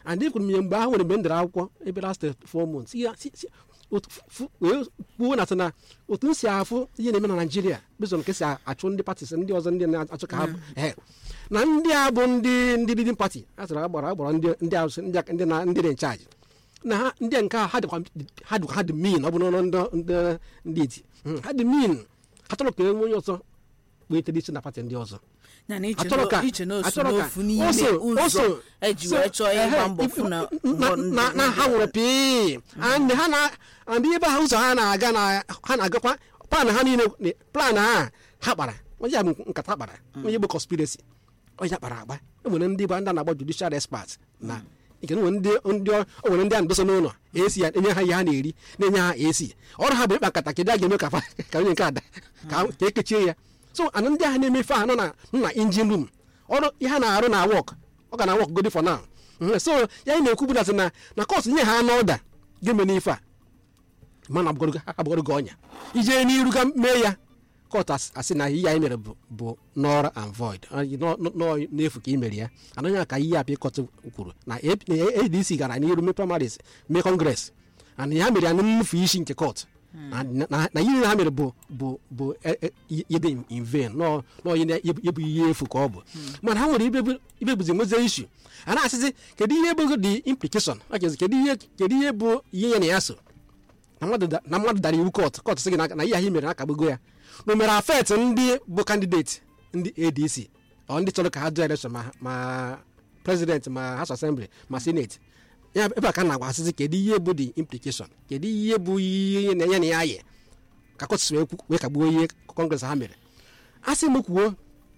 and ekwuru m ya mgbe ahụ nwere mgbe m dere akwụkwọ ebe last four months ya si- si- otu- fu- wee kwuo na sị na otu m si afụ ihe na-eme na naijiria bezon nke si achụ ndị patis ndị ọzọ ndị na-achụ ka ha bụ ehe. na ndị a bụ ndị ndị leading party a sịrị agbara agbara ndị ndị ahụ sị- ndị a- ndị na ndị dị nchaji na ha ndị nke a ha dịkwa ha dịkwa ha dị min ọ bụ n'ọnụ ndị ndị ndị eti Mm, ha dị min ha chọrọ ka enwe onye ọzọ kpetere isi na pati ndị ọzọ ya na iche Achọrọ ka- na- iche na osu achọrọ ka- n'ofu n'ime o so- o ụzọ so- eji so- wee chọọ ịgba ehe, mbọ fụ na na- na- na ha nwere pii and ha na and ebe ha ụzọ ha na-aga na ha na-agakwa plan ha niile ne- plan ha ha kpara onye ya bụ nkata kpara onye bụ conspiracy onye kpara agba e nwere ndị bụ ndị a na-agba judicial expert na nke nwere ndị ndị ọ- o nwere ndị a na-edosa n'ụlọ esi ya enye ha ihe ha na-eri na-enye ha esi ọrụ ha bụ ịkpa nkata kedu a ga-eme ka fa- ka onye nke ada ka ka ekechie ya so ana ndị ahụ na-emefe ha nọ na nọ na engine room ọrụ ihe ha na-arụ na wọk ọ ga na wọk godi for now Mhm, so ya anyị na-ekwu bụdasị na na kọs nye ha n'ọda ga-eme n'ife a mana abụgoro gị ọnya ije n'iru ga mee ya kọt as- asị na ihe anyị mere bụ bụ nọrọ and void Ọ- nọ- nọ- nọ n'efu ka ị mere ya anaghị aka ihe apị kọt kwuru na AP na adc gara n'iru mee primaries mee kọngres and ha mere ya na nnufu isi nke kọt na na- na ihe ha mere bụ bụ bụ e- e- ihe dị in vain nọ nọ ihe na- ihe bụ ihe efu ka ọ bụ mana ha nwere ibe bụ- ibe bụzi nwezie ishu a na-asịzi kedu ihe bụ the implication Ọ ga-ezi, kedu ihe kedu ihe bụ ihe ya na ya so na mmadụ da- na mmadụ dara iwu kọt kọt sị gị na na ihe ahụ i mere na-akagbugo ya na o mere afet ndị bụ kandideti ndị adc ọ ndị chọrọ ka ha dụọ elekshọn ma ma prezident ma house assembly ma senate ya ebe a ka a na-agwa asịzi kedu ihe bụ the implication kedu ihe bụ ihe na-enye na ya ayị ka kọt si wee kwu- wee kagbuo ihe kọngres ha mere a sị m kwuo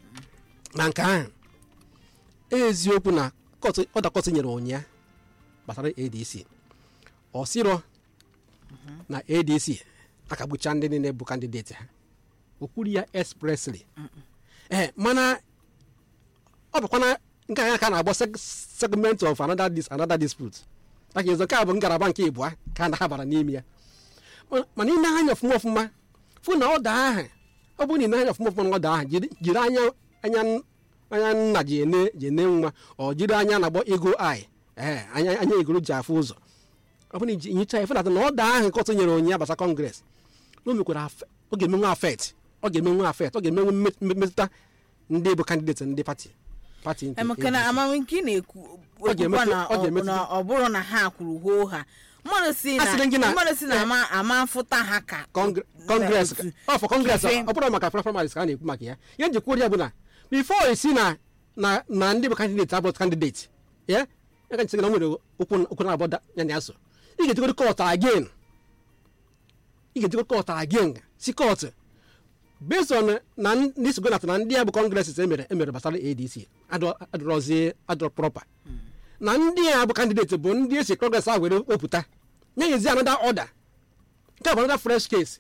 na nke ahụ eziokwu na kọt ọda kọt nyere ụnya gbasara adc ọ sịrọ na adc akagbucha ndị niile bụ kandideti ha o kwuru ya expressly ee mana ọ bụkwana nke anya ka a na-agbọ seg- segment of another, dis, another dispute maka ezo nke a bụ ngalaba nke ịbụa ka a na-abara n'ime ya Ma- mana ị na-anya ọfụma ọfụma fụ na ọda ahụ ọ bụrụ na ị na-anya ọfụma ọfụma na ọda ahụ jiri jiri anya anya anya nna ji ene ji ene nwa ọ jiri anya na-agbọ ego ai ee anya anya igoro ji afụ ụzọ ọ bụrụ na iji nyicha ya fụnata na ọ daa ahụ kọtụ nyere onye ya gbasa kọngres na o mekwara afe- ọ ga-emenwe afet ọ ga-emenwe afet ọ ga-emenwe mme- mmetụta ndị bụ kandideti ndị pati pati nke emeka na APC. amam nke ị na-ekwu Ọ ga-emetụ- okwukwa na ọ ọ ga-emetụ- na ọ bụrụ na ha kwuru hoo ha mmadụ si A sịrị gị na na- mmadụ si na ama ama mfụta ha ka Kongre- kọngres otu- ọ fọ kọngres ife- ọ bụrụ maka primaries ka a na-ekwu maka ya ihe njikwa ya bụ na bifo esi na na na ndị bụ kandideti abụ kandideti ya ya ka nchere na o nwere okwu okwu na-abụ da- ya na ya so ị ga-ejikọrọ kọt again ị ga-ejikọrọ kọt again si kọt based on na ndị sogonat na ndị a bụ kọngres emere emere gbasara adc adọ- adọrọzie adọrọ proper na ndị a bụ kandideti bụ ndị esi kọngres ahụ were wepụta nye yezi another order nke a bụ another fresh case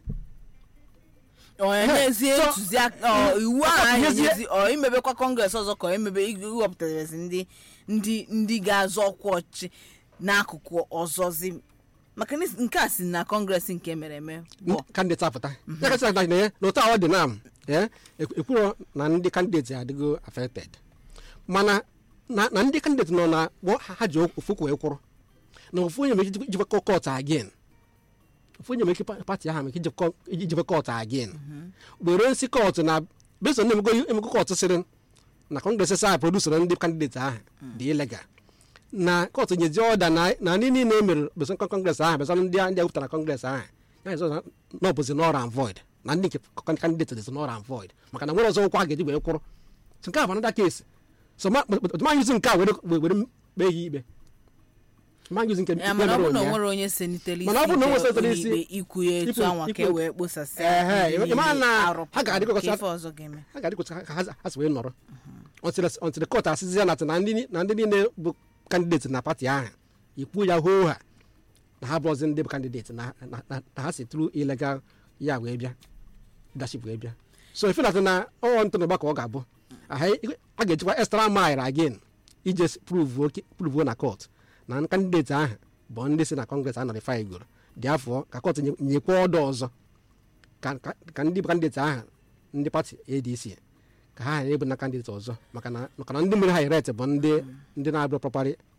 ọ enyezie So- ntụziaka ọ, iwu Ọ ahụ ga-enyezie- enyezi ọ imebekwa kọngres ọzọ ka ọ emebe iwepụtazi ndị ndị ndị ga-azọ ọkwa ọchị n'akụkụ ọzọzi maka na nke a si na kọngres nke mere eme bụ kandideti apụta ya kasị na ya na otu ọ dị na m ya ekwuro na ndị kandideti adịgo affected mana na na ndị kandideti nọ na gbọ ha ji ofu wee kwụrụ na ofu onye mere ike ijebe kọt again ofu onye mere ike pa- pati ahụ mere ike ijebe kọt again were nsi kọt na beso na emego emego kọt sịrị na kọngres sa produsoro ndị kandideti ahụ dị ilegal na kọtụ nyezi ọda na na ndị niile emere beso kọngres ahụ beso ndị a- ndị a wepụtara kọngres ahụ ya ezọ na na ọ bụzi nọr and void na ndị nke kandideti dịzi nọr and void maka na nwere ọzọ ụkwa a ga-eji wee kwụrụ so nke a bụ anada kesi so ma ma yuzi nke a were were kpee ya ikpe ma yuzi nke ya ikpe mana ọ mere bụ na o ụnyaahụ. nwere onye senitere isi Mana ọ bụ na o nwere nke senitere isi- ụlọikpe ikwu ya etu ikwu- anwa ka e ikwu- wee kposasịa Ehe, ndị ị ma na niile ha arụpụtara. ga-adịkọta- Ka ife ọzọ ga-eme ha ga-adịkọta ka ha ha si wee nọrọ ọntịrị kọt asịzi ya na na ndị ni- na ndị niile bụ kandideti na pati ahụ ikwu ya hoo ha na ha bụrụzi ndị bụ kandideti na na- na- na ha si tru ilegal ya wee bịa leadership wee bịa so ife na na ọ ntụnụba ka ọ ga-abụ aha- a ga-ejikwa extra mile again ije pruvuo pruvuo na kọt na kandideti ahụ bụ ndị si na kọngres a nọrịfa igoro dị afọ ka kọt nye- nyekwa ọdọ ọzọ ka ka- ka ndị bụ kandideti ahụ ndị pati adc ka ha ghara ịbụ na kandideti ọzọ maka na maka na ndị mere ha eret bụ ndị ndị na-abụ propari